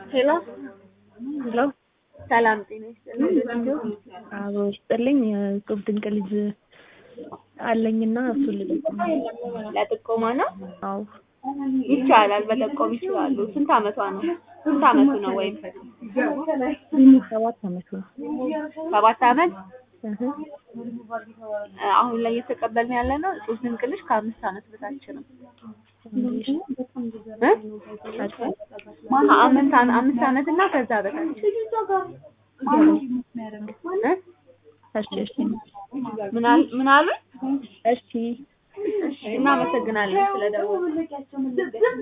ሄሎ ሄሎ ሰላም ጤና ይስጥልኝ። አቦ ይስጥልኝ። የእጹብ ድንቅ ልጅ አለኝና እሱን ልጠቁም። ለጥቆማ ነው አዎ ይቻላል፣ መጠቆም ይችላሉ። ስንት አመቷ ነው? ስንት አመቱ ነው? ወይም ሰባት አመቱ ነው። ሰባት አመት እህ አሁን ላይ እየተቀበልን ያለ ነው እጹብ ድንቅ ልጅ ከአምስት አመት በታች ነው እንግዲህ እ? አድርገን ከአምስት አመት አምስት አመት እና ከዛ በታች እ? እሺ እሺ ምን አል- ምን አሉኝ? እሺ እሺ እናመሰግናለን ስለደወሉ